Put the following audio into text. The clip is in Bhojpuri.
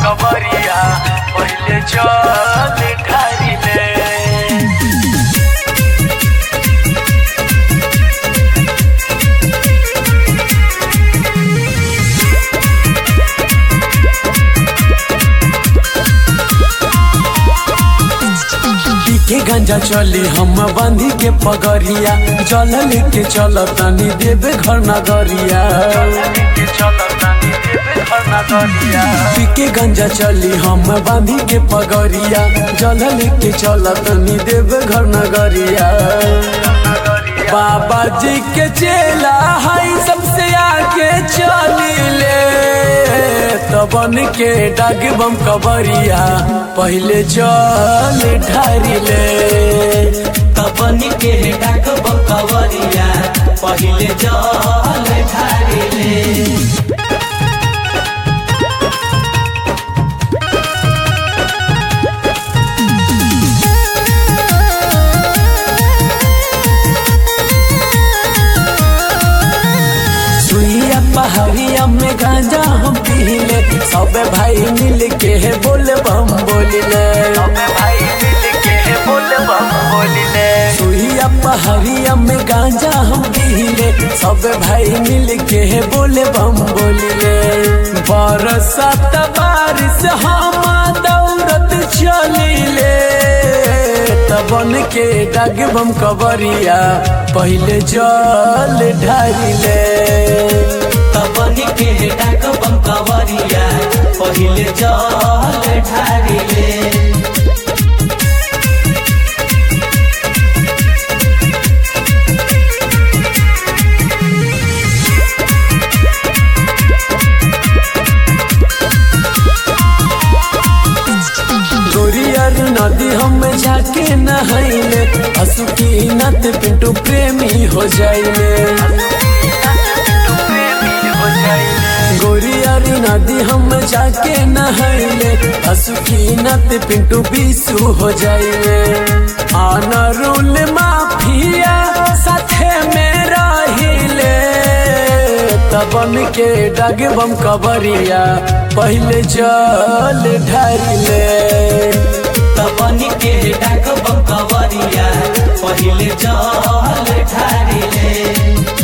कबरिया पहले चल ढारिले के गंजा चली हम बांधी के पगरिया जल लेके चल तनी देवे घर नगरिया के गंजा चली हम बांधी के पगरिया जल लेके चल तनी देवे घर नगरिया बाबा जी के चेला हई सबसे आगे चली ले तबन के डाग बम कबरिया पहले चल ढारिले तबनी के डाक बकवरिया पहिले जल ढारिले सुइया पहाड़िया में गांजा हम पीले सब भाई मिल के बोले बम बोलिले सुइया पहाड़िया में गांजा हम पीले सब भाई मिल के बोले बम बोलिले बरसात बारिश हम दौड़त चलिले तबन के डाग बम कबरिया पहले जल ढारिले तबनी के डाक बकवरिया पहिले जल ढारिले गोरियर नदी हम जाके नहाइले असुकी नत पिंटू प्रेमी हो जाइले गोरियर नदी हम जाके नहाइले असुकी नत पिंटू बीसू हो जाइले आना रूल माफिया साथे में रहिले तबन के डग बम कबरिया पहले जल ढारिले तबनी के डाक बकवरिया पहिले जल ढारिले